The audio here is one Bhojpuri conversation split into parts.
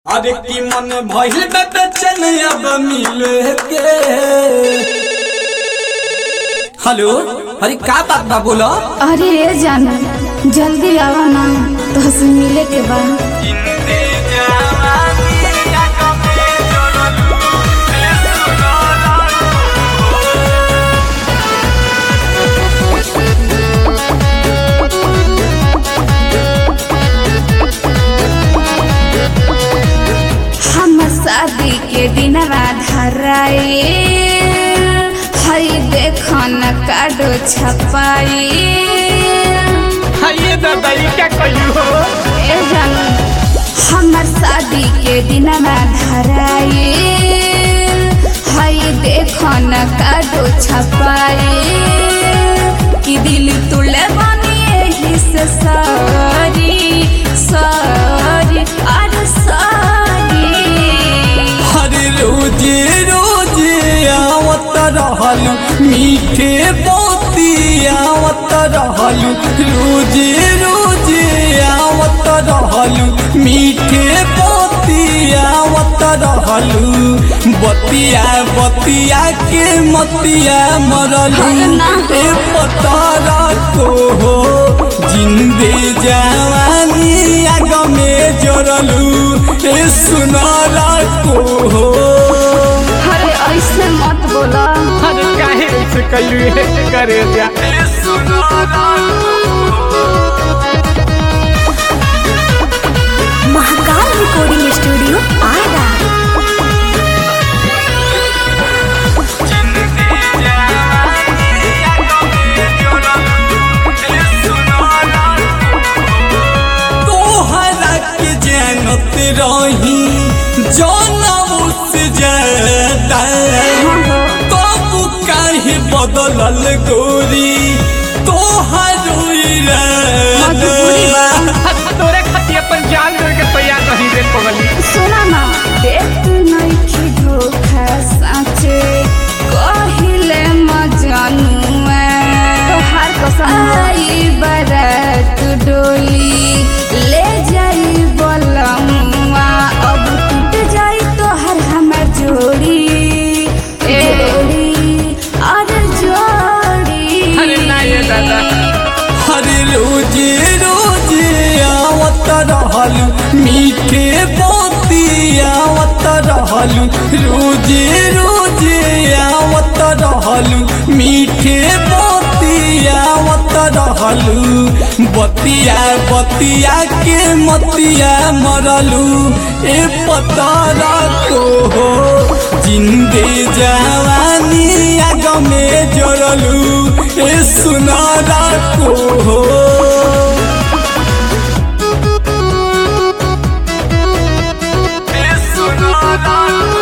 अरे की मन भइल बा बेचैन अब मिले के हेलो अरे का बात बा बोलो अरे ए जाना जल्दी आवा ना तोहसे मिले के बा हम शादी के दिन धराए हई देखो न काडो छपाई ये दादा ये क्या कही हो ए जाना हमर शादी के दिन धराए हई देखो न काडो छपाई कि दिल तुले बनिए ही से सारी सारी अरे सारी हरे रोजे रोजे आवत रहल मीठे मोती आवत रहल रोजे रोजे आवत रहल मीठे मोती आवत रहल बतिया बतिया के मतिया मरलू अरे ना। ए पतारा को हो जिंदे जवानी आग में जरलू ए सुनारा को हो अरे ऐसे मत बोला अरे काहे ऐसे कही है करे जा ए सुनारा महाकाल रिकॉर्डिंग स्टूडियो आएगा तोहरा के जानत रही जनम से ज्यादा तब काहे बदलल गोरी तोहर मजबूरी बा। तोरे खातिर अपन जान दे के तैयार नहीं रे पगली सुना ना देख नहीं की धोखा साचे कहिले मजनुआ तोहार कसम आई बरात डोली ले जाई बलमुआ अब टूट जाई तोहर हमर जोड़ी जोड़ी अरे जोड़ी अरे ना ये दादा हर रोजे रोजे आवत रहल मीठे मोती आवत रहल रोजे रोजे आवत रहल मीठे मोती आवत रहल बतिया बतिया के मतिया मरलू ए पतारा को हो जिंदे जवानी आग में जरलू ए सुनारा को हो ए सुनारा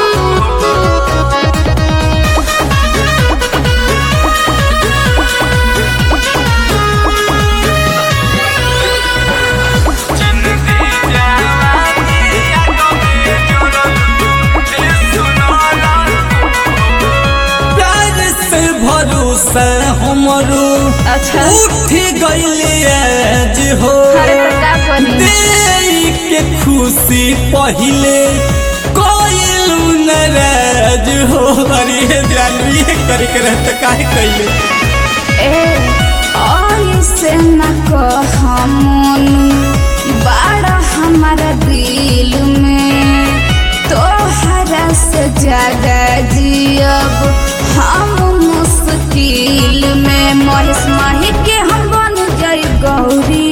प्यार से भरोसा हमरो अच्छा उठ गइले आज हो अरे तो का करी दे के खुशी पहिले कोइलू नाराज हो अरे जानू ये करे के रहत काहे कइले ए ऐसे न कह मनु बड़ा हमारा दिल में तोहरा से ज्यादा जियब हम मुश्किल में महेश माही के हम बन जाई गौरी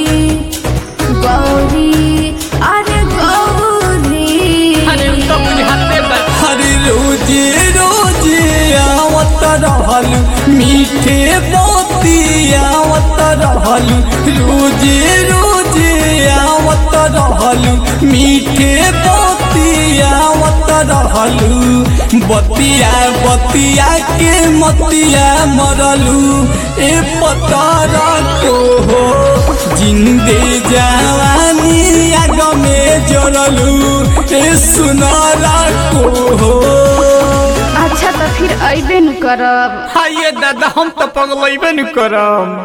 गौरी अरे गौरी अरे तो बुझाते बा हर रोजे रोजे आवत रहल मीठे मोती आवत रहल रोजे रोजे आवत रहल मीठे मोती आवत रहल बतिया बतिया के मतिया मरलू ए पतारा को हो जिंदे जवानी आग में जरलू ए सुनारा को हो अच्छा तो फिर अबे न करब हाँ ये दादा हम तो पगलैबे न करम